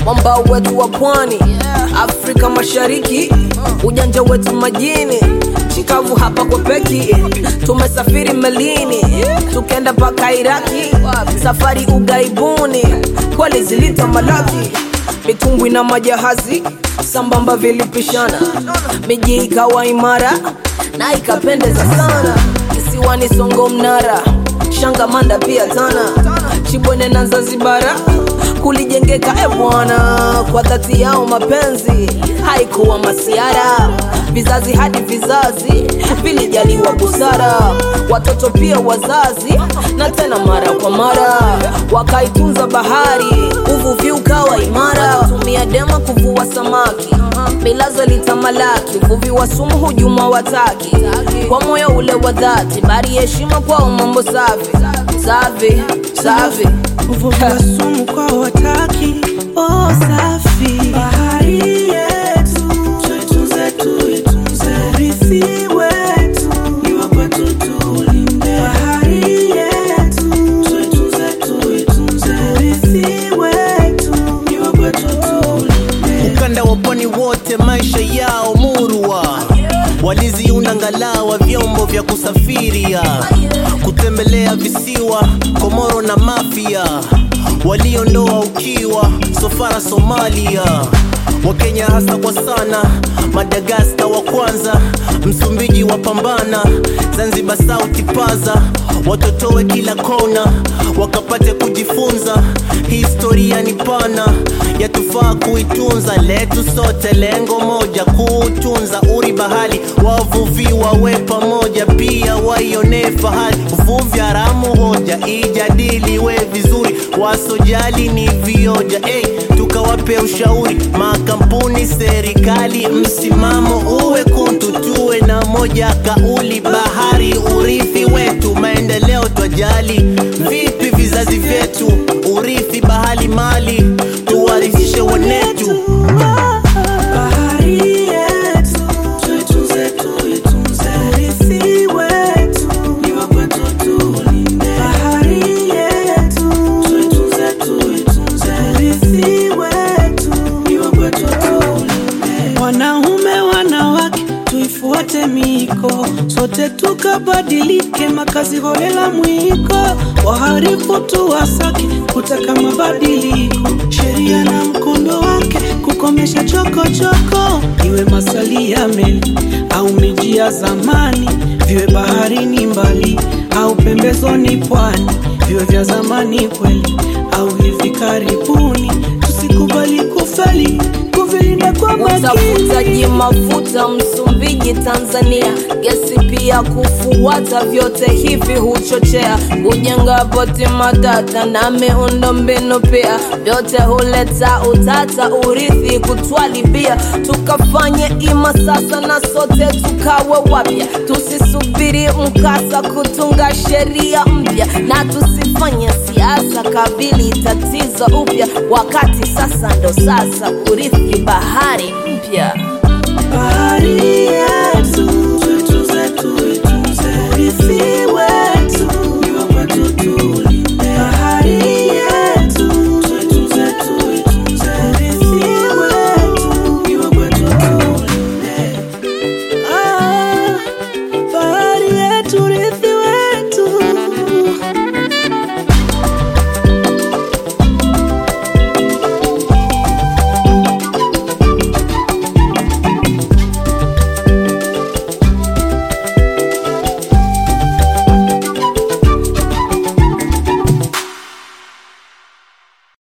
mwambao wetu wa pwani Afrika Mashariki, ujanja wetu majini, chikavu hapa kwa peki, tumesafiri melini, tukenda mpaka Iraki, safari ugaibuni, kweli zilita malaki, mitumbwi na majahazi sambamba vilipishana, miji ikawa imara na ikapendeza sana, kisiwani Songo Mnara, Shangamanda pia Tana, Chibwene na Zanzibara kulijengeka e bwana, kwa dhati yao mapenzi haikuwa masiara, vizazi hadi vizazi vilijaliwa busara, watoto pia wazazi, na tena mara kwa mara wakaitunza bahari, uvuvi ukawa imara, tumia dema kuvua samaki, milazo litamalaki, uvuvi wa sumu hujuma wataki, kwa moyo ule wa dhati, bari heshima kwao, mambo safi safi safi uvuvi wa sumu kwa wataki oh, safi bahari yetu tuitunze tuitunze urithi wetu ni wa kwetu tulinde bahari yetu tuitunze tuitunze urithi wetu ni wa kwetu tulinde ukanda wa pwani wote maisha yao murwa waliziunda ngalawa vyombo vya kusafiria kutembelea visiwa komoro na mafia waliondoa ukiwa sofara somalia wakenya hasa kwa sana madagaska wa kwanza msumbiji wa pambana zanzibar sauti paza watotowe kila kona wakapate kujifunza historia ni pana yatufaa kuitunza letu sote lengo moja kuutunza uri bahali wavuvi wawe pamoja pia waionee fahari uvuvi haramu hoja ijadiliwe vizuri wasojali ni vioja hey, tukawape ushauri makampuni serikali msimamo uwe kuntu tuwe na moja kauli bahari urithi wetu maendeleo twajali vipi vizazi vyetu urithi bahali mali tuwarithishe wanetu bahari yetu tuitunze tuitunze urithi wetu ni wa kwetu tulinde bahari yetu tuitunze tuitunze urithi wetu ni wa kwetu tulinde wanaume wanawake tuifuate miko sote tukabadilike makazi holela mwiko waharifu tuwasake kutaka mabadiliko sheria na mkondo wake kukomesha chokochoko iwe masali ya meli au miji ya zamani viwe baharini mbali au pembezoni pwani viwe vya zamani kweli au hivi karibuni tusikubali kufeli kuvilinda kwa makini utafutaji mafuta Msumbiji, Tanzania, gesi pia kufuata, vyote hivi huchochea kujenga poti matata na miundo mbinu pia, vyote huleta utata, urithi kutwalibia, tukafanye ima sasa na sote tukawe wapya, tusisubiri mkasa kutunga sheria mpya na tusifanye siasa kabili tatizo upya, wakati sasa ndo sasa kurithi bahari mpya. bahari